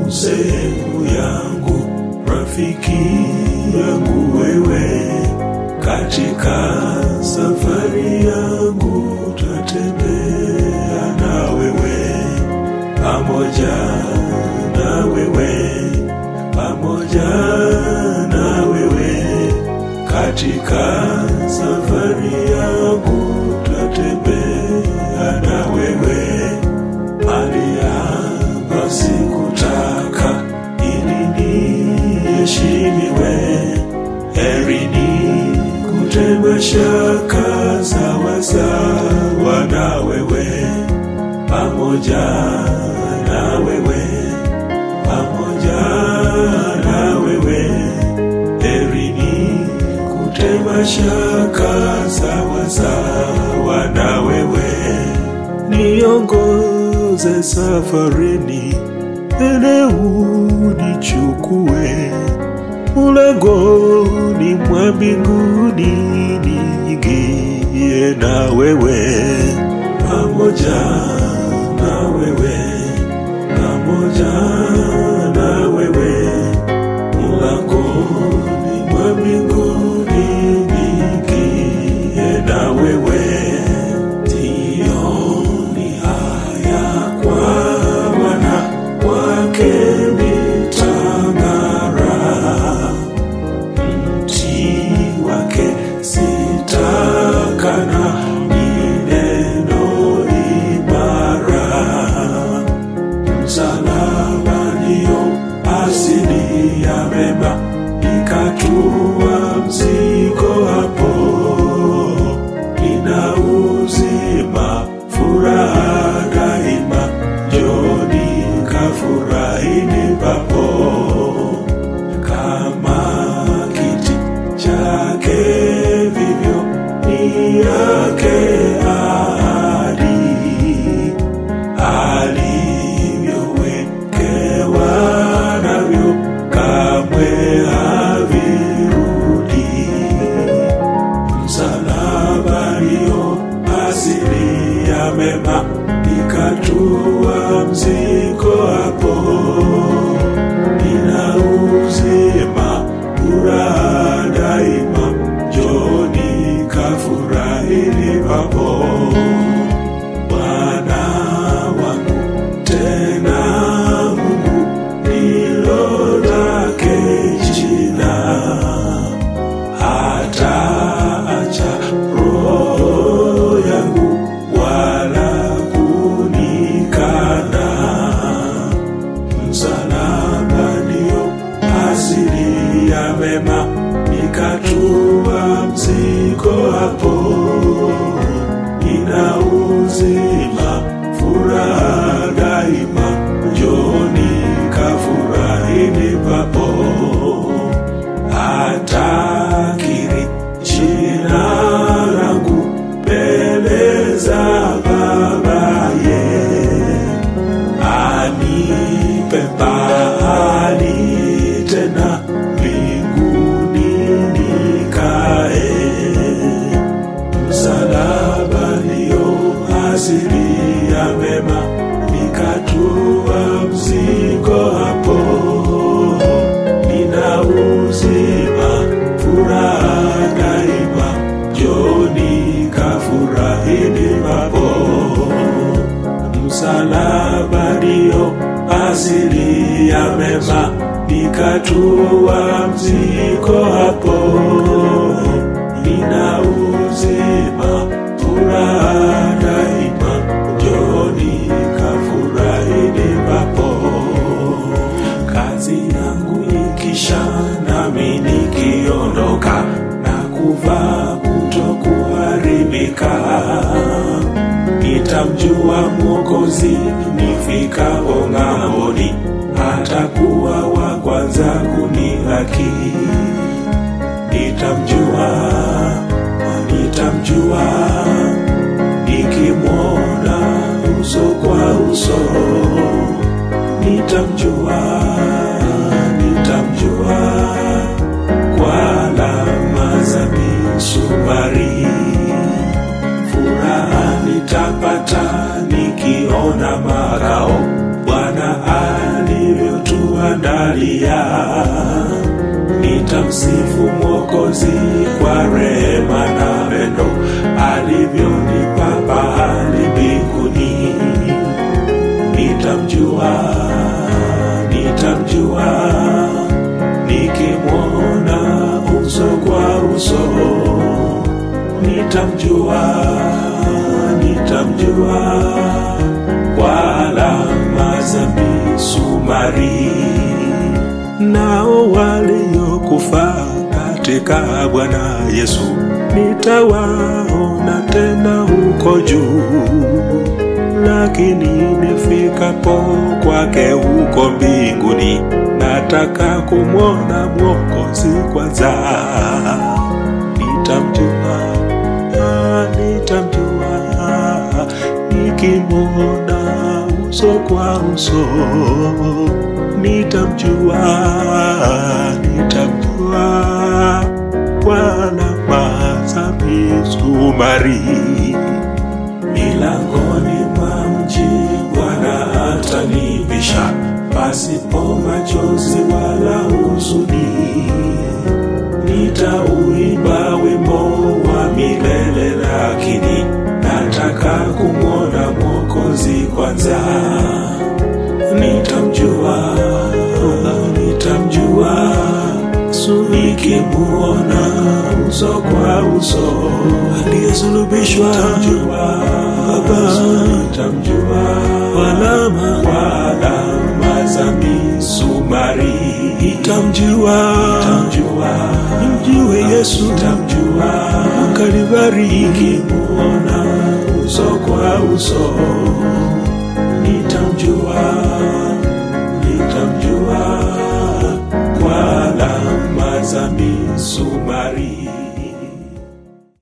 sehemu yangu, rafiki yangu wewe, katika safari yangu tatembea na wewe, pamoja na wewe, pamoja na wewe, katika safari yangu tatembea na wewe aliapa sikutaka ili niheshimiwe, heri ni kutema shaka sawa sawa na wewe, pamoja na wewe, pamoja na wewe, heri ni kutema shaka sawa sawa na wewe niongoze safarini, ene unichukue ulangoni mwa mbinguni, niingie na wewe, pamoja na wewe, pamoja na wewe, ulangoni mwa mbinguni, niingie na wewe sioni haya kwa Bwana wake mitangara, mti wake sitakana, ni neno imara, msalaba ndio asili ya mema, ikatua mzigo hapo ina uzima, furaha daima, joni kafurahini papo, kama kiti chake vivyo ni yake ahadi, alivyowekewa navyo kamwe havirudi msalaba ndio asili ya mema, ikatua mzigo hapo, ina uzima, furaha daima, joni kafurahini papo. Bwana wangu tena Mungu ndilo lake jina hata acha roho yangu wala kunikana. Msalaba ndio asili ya mema, nikatua mzigo hapo, ina uzima, furaha daima, joni kafurahini papo atakiri jina langu mbele za babaye, anipe pahali tena mbinguni nikae. Msalaba ndio asili ya mema, nikatua mzigo hapo nina uzima, furaha daima, joni kafurahini papo. Msalaba ndio asili ya mema, nikatua mzigo hapo. Nina uzima, furaha daima, joni kafurahini papo kazi yangu ikisha nami nikiondoka na kuvaa kutokuharibika nitamjua mwokozi nifikapo ng'amboni atakuwa wa kwanza kunilaki nitamjua nitamjua nikimwona uso kwa uso nitamjua nitamjua kwa alama za misumari furaha nitapata nikiona makao bwana alivyotu nitamwandalia nitamsifu mwokozi kwa rehema na pendo alivyonipa pahali mbinguni nitamjua nitamjua nikimwona uso kwa uso nitamjua nitamjua kwa alama za misumari nao waliokufa katika Bwana Yesu nitawaona tena huko juu, lakini nifikapo kwake huko mbinguni, nataka kumwona Mwokozi kwanza. Nitamjua, ah, nitamjua nikimwona uso kwa uso nitamjua, nitamjua kwa alama za misumari. Milangoni mwa mji Bwana atanibisha, pasipo machozi wala huzuni. Nitauimba wimbo wa milele, lakini nataka kumwona Mwokozi kwanza nitamjua, nitamjua Yesu nikimuona uso kwa uso, aliyesulubishwa nitamjua, nitamjua alama kwa alama za misumari, nitamjua, nitamjua, nimjue Yesu, nitamjua Kalvari, nikimuona uso kwa uso nitamjua, nitamjua kwa alama za misumari.